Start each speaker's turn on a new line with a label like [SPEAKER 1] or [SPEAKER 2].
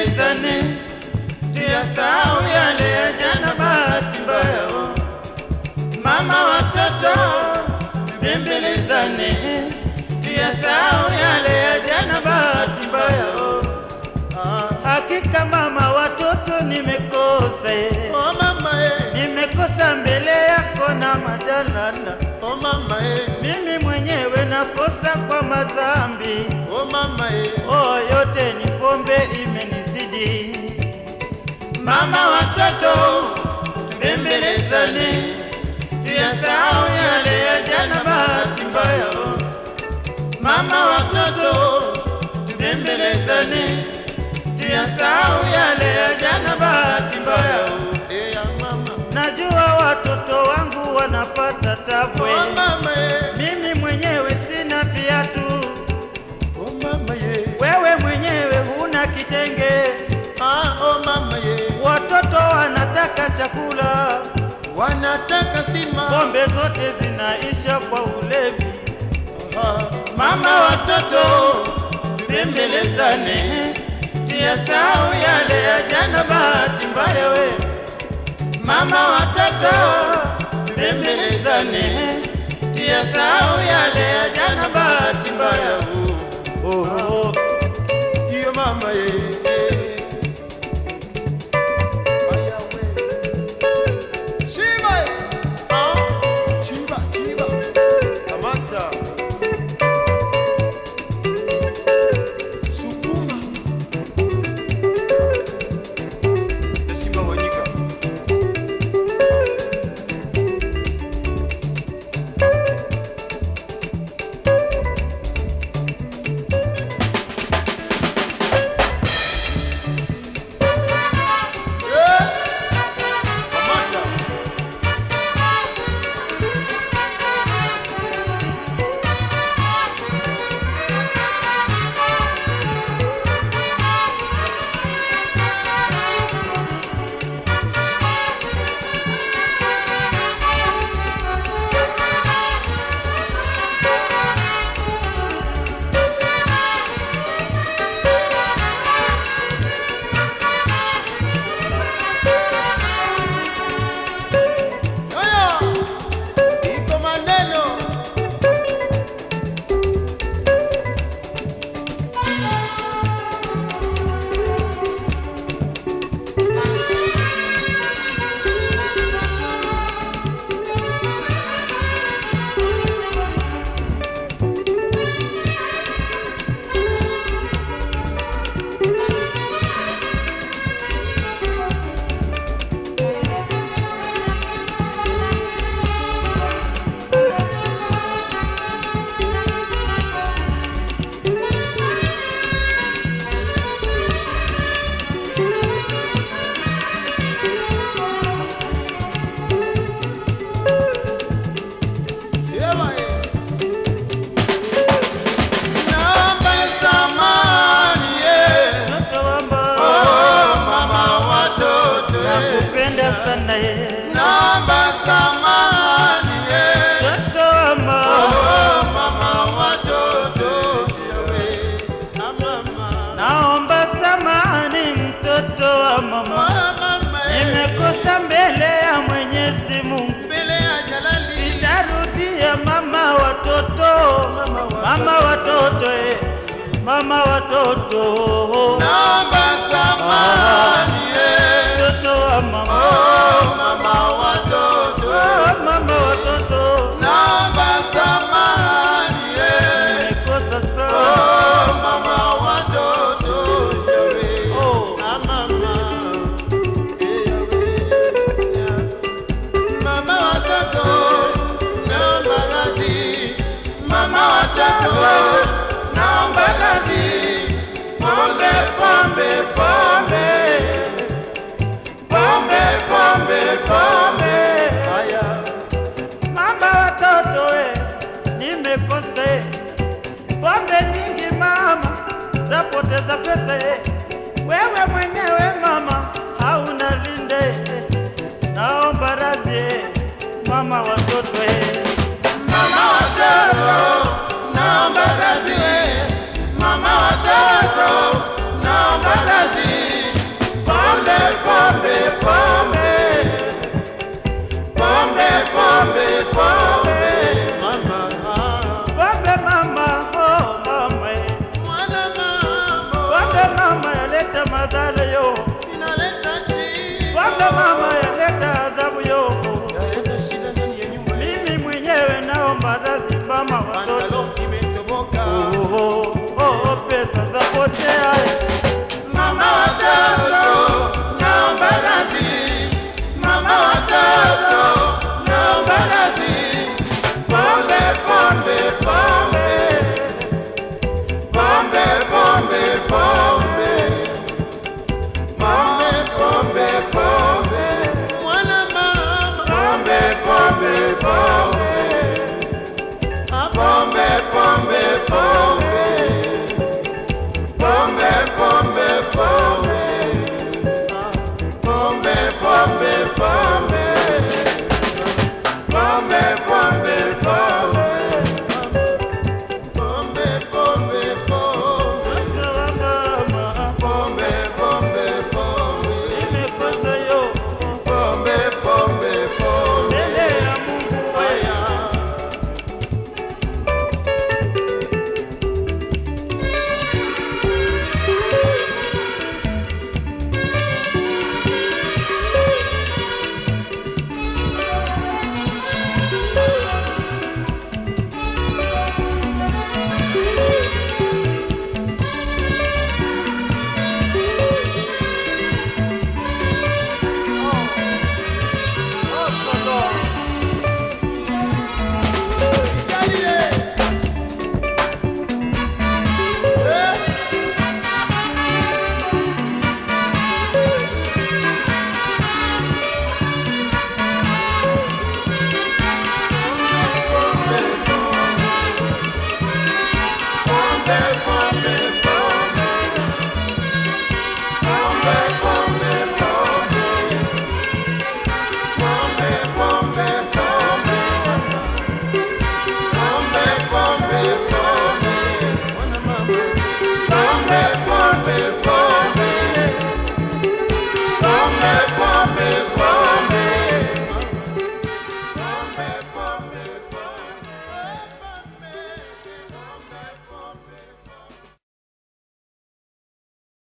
[SPEAKER 1] Tubembelezane, tuyasahau yale ya jana, bahati mbaya. oh. Mama watoto, tubembelezane, tuyasahau yale ya jana, bahati mbaya. oh. Hakika mama watoto, nimekosa eh.
[SPEAKER 2] Oh mama eh,
[SPEAKER 1] nimekosa mbele yako na majalala,
[SPEAKER 2] oh mama eh,
[SPEAKER 1] mimi mwenyewe nakosa kwa madhambi.
[SPEAKER 2] oh mama eh,
[SPEAKER 1] Oh, yote ni pombe imenizidi. Mama watoto, tubembelezane, tuyasahau yale ya jana, bahati mbaya. oh. Mama watoto, tubembelezane, tuyasahau yale ya jana, bahati mbaya. oh.
[SPEAKER 2] eh ya mama,
[SPEAKER 1] Najua watoto wangu wanapata tabu,
[SPEAKER 2] oh mama eh,
[SPEAKER 1] mimi mwenyewe sina viatu,
[SPEAKER 2] oh mama eh,
[SPEAKER 1] wewe mwenyewe huna kitenge,
[SPEAKER 2] ah oh mama eh,
[SPEAKER 1] watoto wanataka chakula,
[SPEAKER 2] wanataka sima,
[SPEAKER 1] pombe zote zinaisha kwa ulevi.
[SPEAKER 2] ah,
[SPEAKER 1] Mama watoto, tubembelezane, tuyasahau yale ya jana, bahati mbaya we. Mama watoto, tubembelezane, tuyasahau yale ya jana, bahati mbaya. Oh, oh, oh.
[SPEAKER 2] iyo mama eh, eh. Aya we. Shiba eh, ah, chiba chiba, kamata, sukuma, Simba Wanyika. Kamata. Haya, iko maneno sema eh. Naomba samahani eh.
[SPEAKER 1] Mtoto wamba,
[SPEAKER 2] Oh, mama watoto eh.
[SPEAKER 1] nakupenda sana ye.
[SPEAKER 2] Naomba samahani eh.
[SPEAKER 1] Mtoto wamba,
[SPEAKER 2] Oh, mama watoto yawe. Ah, mama.
[SPEAKER 1] naomba samahani mtoto wa
[SPEAKER 2] Oh,
[SPEAKER 1] mama,
[SPEAKER 2] mama eh.
[SPEAKER 1] nimekosa mbele ya Mwenyezi Mungu.
[SPEAKER 2] Mbele ya Jalali.
[SPEAKER 1] Sitarudia mama watoto,
[SPEAKER 2] Mama watoto.
[SPEAKER 1] mama watoto, eh, mama watoto,
[SPEAKER 2] Naomba samahani eh.
[SPEAKER 1] mtoto wa mama,
[SPEAKER 2] Oh, mama watoto.
[SPEAKER 1] oh, mama watoto,
[SPEAKER 2] Naomba samahani eh.
[SPEAKER 1] nimekosa sana.
[SPEAKER 2] Oh, mama watoto yawe.
[SPEAKER 1] Oh.
[SPEAKER 2] Ah, mama. Eh, yawe. Ya. Mama watoto, naomba radhi. Mama watoto, naomba radhi. Pombe, pombe, pombe. Pombe, pombe, pombe. Haya.
[SPEAKER 1] Mama watoto, eh, nimekosa eh. pombe nyingi mama, zapoteza pesa eh. Wewe mwenyewe mama hauna linde eh. Naomba radhi eh, mama watoto eh.
[SPEAKER 2] Mama watoto, naomba radhi. Mama watoto, naomba radhi.
[SPEAKER 1] pombe mama yaleta madhara yo,
[SPEAKER 2] inaleta shida.
[SPEAKER 1] pombe mama yaleta adhabu yo.
[SPEAKER 2] Inaleta shida ndani ya nyumba yetu.
[SPEAKER 1] Mimi mwenyewe naomba radhi mama watoto.
[SPEAKER 2] Pantalo imetoboka.
[SPEAKER 1] Oh, oh, oh, pesa zapotea.
[SPEAKER 2] Mama watoto, naomba radhi. Mama watoto, naomba radhi. Pombe, pombe, pombe. Pombe, pombe, pombe. Pombe, pombe, pombe. Mwana mama. Pombe, pombe, pombe. Pombe, pombe, pombe. Pombe, pombe, pombe.